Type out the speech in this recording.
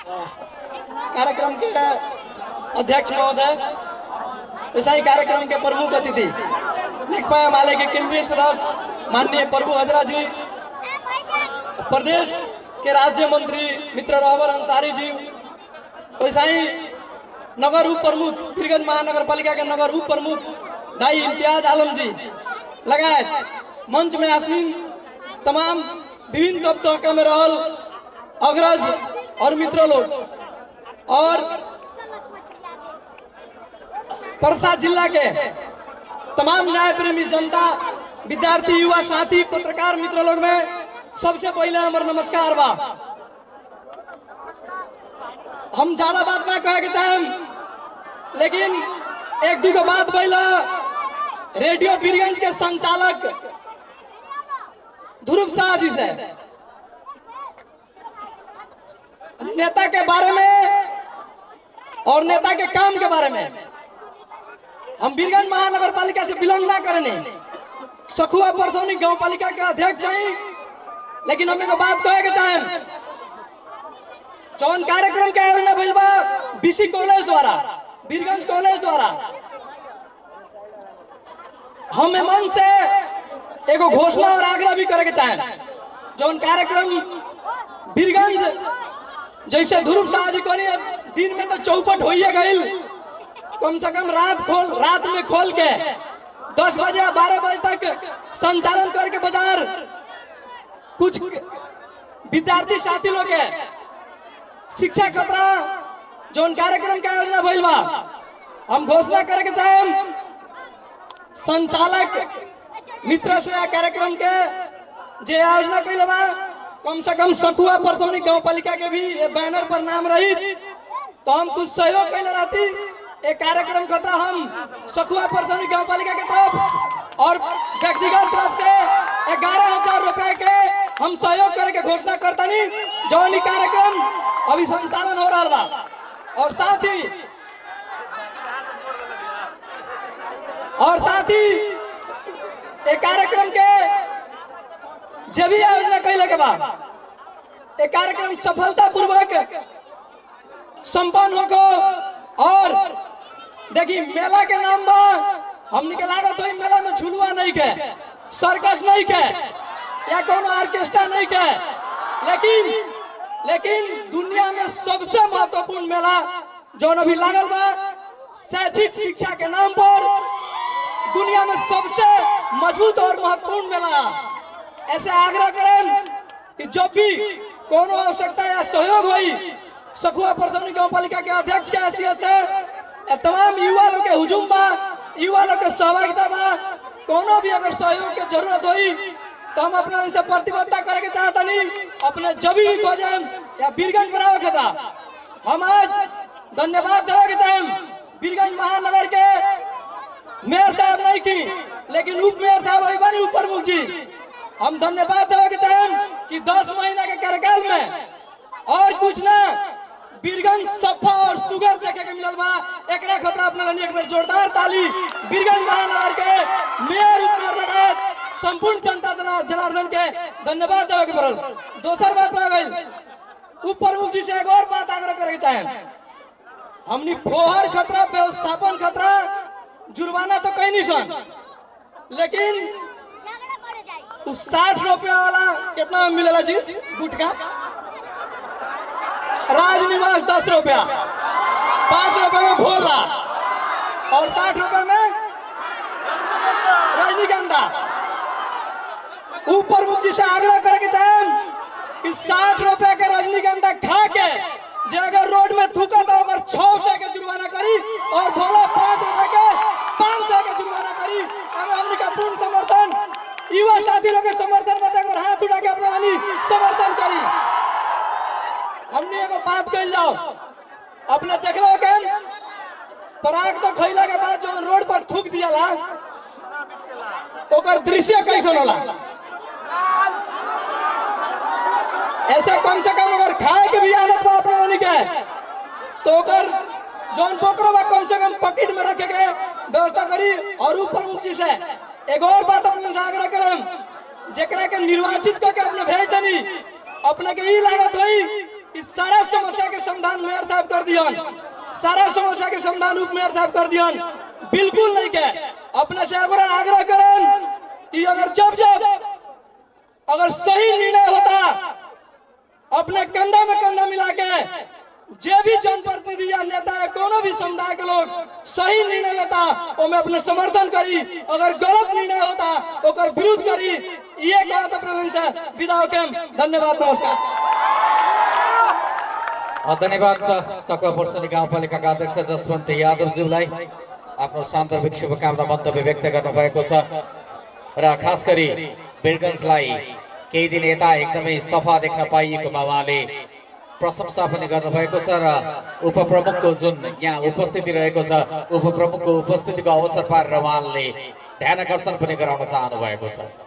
कार्यक्रम के अध्यक्ष महोदय ऐसा ही कार्यक्रम के प्रमुख अतिथि नेकपा माले के केंद्रीय सदस्य माननीय प्रभु हजरा जी प्रदेश के राज्य मंत्री मित्र रहबर अंसारी जी वैसा ही नगर उप प्रमुख वीरगंज महानगर पालिका के नगर उप प्रमुख दाई इम्तियाज आलम जी लगायत मंच में आसीन तमाम विभिन्न तब तबका में रहल अग्रज और मित्र लोग और परसा जिला के तमाम न्याय प्रेमी जनता विद्यार्थी युवा साथी पत्रकार मित्र लोग में सबसे पहले हमार नमस्कार बा हम ज्यादा बात ना कहे के चाहेम लेकिन एक दू बात पहला रेडियो बीरगंज के संचालक ध्रुव शाह जी से नेता के बारे में और नेता के काम के बारे में हम बीरगंज महानगर पालिका से बिलोंग ना करने सखुआ परसौनी गांव पालिका के अध्यक्ष हैं लेकिन हम एगो बात कहे के चाहें जौन कार्यक्रम के आयोजन भइल बा बीसी कॉलेज द्वारा बीरगंज कॉलेज द्वारा हम मन से एगो घोषणा और आग्रह भी करे के चाहें जौन कार्यक्रम बीरगंज जैसे ध्रुव शाह जी कहनी दिन में तो चौपट होइए गई कम से कम रात खोल रात में खोल के दस बजे या बारह बजे तक संचालन करके बाजार कुछ विद्यार्थी साथी लोग के शिक्षा खतरा जौन कार्यक्रम के आयोजना भइल बा हम घोषणा करे के चाहेम संचालक मित्र से आ कार्यक्रम के जे आयोजना कैले बा कम से कम सखुआ परसौनी गांव पालिका के भी ये बैनर पर नाम रही तो हम कुछ सहयोग कैले रहती एक कार्यक्रम खतरा हम सखुआ परसौनी गांव पालिका के तरफ और व्यक्तिगत तरफ से ग्यारह हजार रुपए के हम सहयोग करे के घोषणा करतनी जौन ई कार्यक्रम अभी संचालन हो रहा बा और साथ ही और साथ ही एक कार्यक्रम के जे भी आयोजना कैले के बाद एक कार्यक्रम सफलता पूर्वक संपन्न होको और देखी मेला के नाम बा हमनी के लागत होई मेला में झुलुआ नहीं के सर्कस नहीं के या कोनो ऑर्केस्ट्रा नहीं के लेकिन लेकिन दुनिया में सबसे महत्वपूर्ण मेला जौन अभी लागल बा शैक्षिक शिक्षा के नाम पर दुनिया में सबसे मजबूत और महत्वपूर्ण मेला ऐसे आग्रह करें कि जब भी कोनो आवश्यकता या सहयोग हुई सखुआ परसौनी गांव पालिका के अध्यक्ष के हैसियत से ए तमाम युवा लोग के हुजूम बा युवा लोग के सहभागिता बा कोनो भी अगर सहयोग के जरूरत हुई तो हम अपना इनसे प्रतिबद्धता करे के चाहता नहीं अपने जब भी खोजे या बीरगंज बनावे खतरा हम आज धन्यवाद देवे के चाहे बीरगंज महानगर के मेयर साहब नहीं की लेकिन उप मेयर साहब अभी बनी ऊपर मुख जी हम धन्यवाद देवे के चाहे कि 10 महीना के कार्यकाल में और कुछ ना बीरगंज सफा और सुगर देखे के मिलल बा एकरा खतरा अपना गनी एक बार जोरदार ताली बीरगंज महानगर के मेयर उप मेयर लगायत संपूर्ण जनता जना- जनार्दन के धन्यवाद देवे के पड़ल दोसर बात रह गई उप प्रमुख जी से एक और बात आग्रह करे के चाहे हमनी फोहर खतरा व्यवस्थापन खतरा जुर्माना तो कहीं नहीं सन लेकिन उस साठ रुपया वाला कितना में मिलेला जी गुटका राजनिवास दस रुपया पाँच रुपए में भोला और साठ रुपए में रजनीगंधा ऊपर मुख जी से आग्रह करे के चाहे कि साठ रुपए के रजनीगंधा खा के जे अगर रोड में थूका तो अगर छह सौ के जुर्माना करी और भोला पाँच रुपए के पाँच सौ के जुर्माना करी हमें हमने का पूर्ण समर्थन युवा साथी लोग के समर्थन में एक बार हाथ उठा के अपना हनी समर्थन करी हमने एगो बात कही जाओ अपने देख लो के पराग तो खैला के बाद जो रोड पर थूक दिया ला ओकर दृश्य कैसन होला ऐसे कम से कम अगर खाए के भी आदत बा अपने वाली के तो ओकर जौन पोकरो बा कम से कम पकेट में रखे के व्यवस्था करी और ऊपर मुखी से एक और बात अपने से आग्रह करम जेकरा के निर्वाचित करके अपने भेज दनी अपने के ई लागत होई इस सारा समस्या के समाधान मेयर साहब कर दियन सारा समस्या के समाधान उप मेयर साहब कर दियन बिल्कुल नहीं के अपने से अगर आग्रह करन कि अगर जब जब अगर सही निर्णय होता अपने कंधा में कंधा मिला के जे भी जनप्रतिनिधि या नेता है कोनो भी समुदाय के लोग सही निर्णय लेता वो मैं अपने समर्थन करी अगर गलत निर्णय होता ओकर विरोध करी ये बात अपने से विदा होके धन्यवाद नमस्कार धन्यवाद छ सकल वर्षनी गाउँपालिकाका अध्यक्ष जसवन्त यादवज्यूलाई आफ्नो सान्दर्भिक शुभकामना मन्तव्य व्यक्त गर्नुभएको छ र खास गरी वीरगन्जलाई केही दिन यता एकदमै सफा देख्न पाइएकोमा उहाँले प्रशंसा पनि गर्नुभएको छ र उपप्रमुखको जुन यहाँ उपस्थिति रहेको छ उपप्रमुखको उपस्थितिको अवसर पारेर उहाँले ध्यान आकर्षण पनि गराउन चाहनु भएको छ